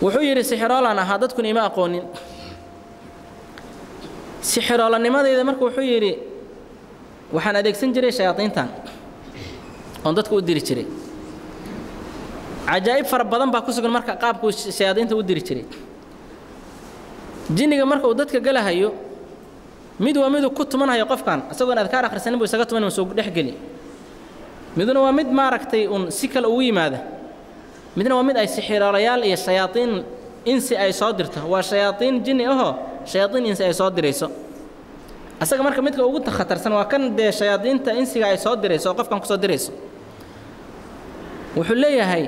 wuxuu yidhi sixiroolan ahaa dadkuna ima aqoonin sixiroolanimadayda marka wuxuu yidhi waxaan adeegsan jiray shayaadiintan oon dadka u diri jiray cajaa'ib fara badan baa ku sugan marka qaabkuu shayaadiinta u diri jiray jinniga marka uu dadka galahayo mid waa miduu ku tumanhayo qofkan isagoon adkaar akhrisanin buu isaga tuman soo dhexgeli miduna waa mid maaragtay uun si kale ugu yimaada midna waa mid ay sixiroolayaal iyo shayaadiin insi ay soo dirto waa shayaadiin jinni ahoo shayaadiin insi ay soo dirayso asaga marka midka ugu khatarsan waa kan dee shayaadiinta insiga ay soo dirayso oo qofkan ku soo dirayso wuxuu leeyahay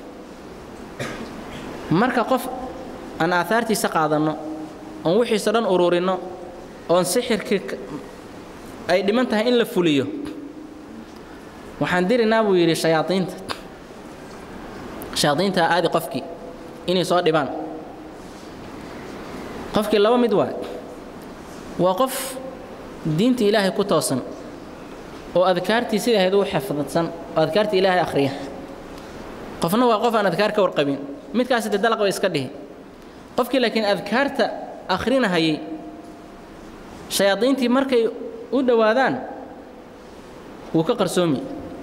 marka qof aan aahaartiisa qaadanno oon wixiisa dhan ururinno oon sixirkii ay dhiman tahay in la fuliyo waxaan dirinaa buu yidhi shayaadiinta shayaadiinta aadi qofkii inay soo dhibaan qofkii laba mid waay waa qof diinta ilaahay ku toosan oo adkaartii sida ahayd u xafdadsan oo adkaartii ilaahay akhriya qofna waa qof aan adkaar ka warqabin midkaasi dee dalaq way iska dhihi qofkii laakiin adkaarta akhrinahayay shayaadiintii markay u dhowaadaan wuu ka qarsoomi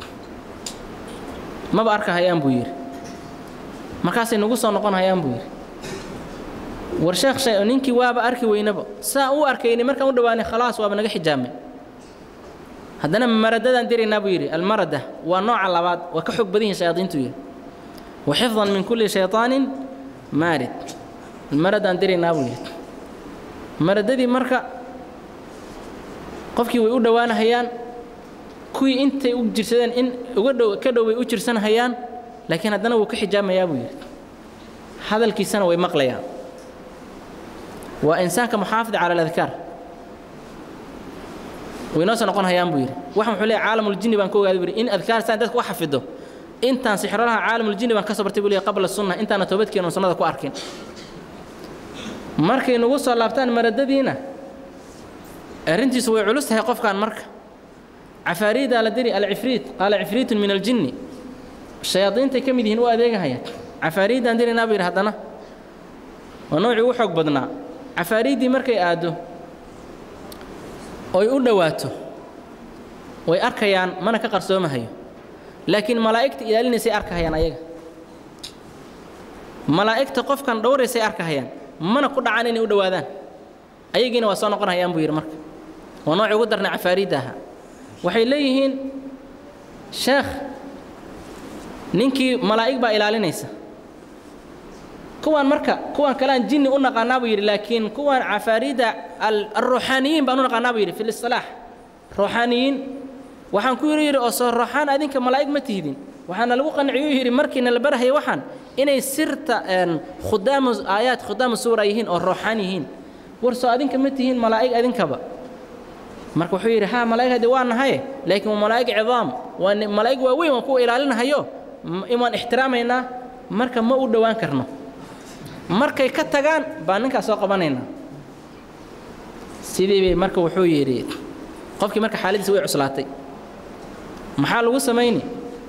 maba arkahayaan buu yidhi markaasay nagu soo noqon hayaan buu yidhi war sheekh shay ninkii waaba arki weynaba saa u arkayni markaan u dhowaanay khalaas waaba naga xijaamay haddana maradadaan diraynaa buu yidhi almarada waa nooca labaad waa ka xoog badan yihin shayaadiintu yidhi wa xifdan min kulli shayطaanin maarid maradaan diraynaa buu yidhi maradadii marka qofkii way u dhowaanahayaan kuwii intay u jirsadeen in uga dhow ka dhow way u jirsanhayaan laakiin haddana wuu ka xijaamayaa buu yidhi hadalkiisana way maqlayaan waa insaanka muxaafid cala aladkaar way noo soo noqon hayaan buu yidhi waxaan wuxuu leeyahay caalamuljinni baan ka ogaaday buu yidhi in adkaar saan dadka u xafido intaan sixrolaha caalamuljinni baan ka soo bartay buu leeyahay qabla sunna intaana toobadkeena oon sunnada ku arkin markay nagu soo laabtaan maradadiina arrintiisu way culus tahay qofkan marka cafaariidaa la diri alcifriit qaala cifriitun min aljinni shayaadiintay ka mid yihiin u adeegahayaan cafaariiddaan diraynaa buu yidhi haddana waa noocii ugu xoog badnaa cafaariiddii markay aaddo oy u dhowaato way arkayaan mana ka qarsoomahayo laakiin malaa'igta ilaalinaysay arkahayaan ayaga malaa'igta qofkan dhowraysay arkahayaan mana ku dhacaan inay u dhowaadaan ayagiina waa soo noqon hayaan buu yidhi marka waa noocii ugu darnay cafaariidda ahaa waxay leeyihiin sheekh ninkii malaa'ig baa ilaalinaysa kuwaan marka kuwaan kalean jinni u naqaanaa buu yidhi laakiin kuwaan cafaariidda alruuxaaniyiin baan u naqaanaa buu yidhi fi listilaax ruuxaaniyiin waxaan ku yidhi yidhi oo soo ruuxaan adinka malaa'ig ma tihdin waxaana lagu qanciyuu yidhi markiina la barahaya waxaan inay sirta khudaamu aayaad khudaamu suura yihiin oo ruuxaan yihiin war soo adinka ma tihiin malaa'ig adinkaba marka wuxuu yidhi haa malaa'ig haddii waa nahaye laakiin waa malaa'ig cidaam waa malaa'ig waaweyn waan kuwa ilaalinahayo waan ixtiraamaynaa marka ma u dhowaan karno markay ka tagaan baan ninkaas soo qabanaynaa sidii bay marka wuxuu yidhi qofkii marka xaaladiisa way cuslaatay maxaa lagu samayni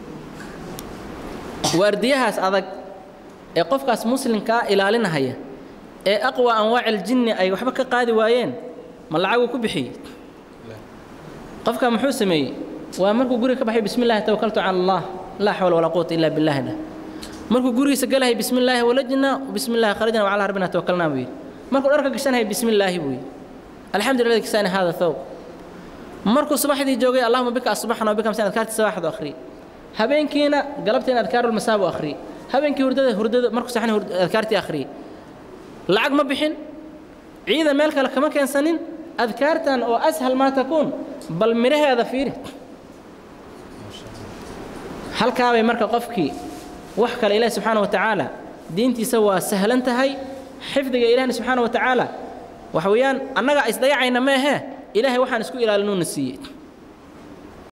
waardiyahaas adag ee qofkaas muslimkaa ilaalinahaya ee aqwa anwaaci aljinni ay waxba ka qaadi waayeen ma lacaguu ku bixiyey qofkaa muxuu sameeyey waa markuu guriga ka baxay bismi llahi tawakaltu cala allah laa xawla walaa quwata illa billah dhah markuu gurigiisa galahay bismi illaahi walajna bismi illahi kharajna wacalaa rabbina tawakalnaa buu yidhi markuu dharka gashanhay bismi illaahi buu yidhi alxamdu lillah kisaani hada thawb markuu subaxdii joogay allahuma bika asbaxna wabika amsaan adkaartii sabaxdu akhriyey habeenkiina galabtiina adkaarul masaabu akhriyey habeenkii hurdada hurdada markuu saxan adkaartii akhriyey lacag ma bixin ciidan meel kale kama keensanin adkaartan oo ashal maa takuun bal midhaheeda fiiri halkaabay marka qofkii wax kale ilaahi subxaana wa tacaala diintiisa waa sahlan tahay xifdiga ilaahna subxaana wa tacaala waxa weeyaan annaga isdayacayna meehee ilaahay waxaan isku ilaalinuuna siiyey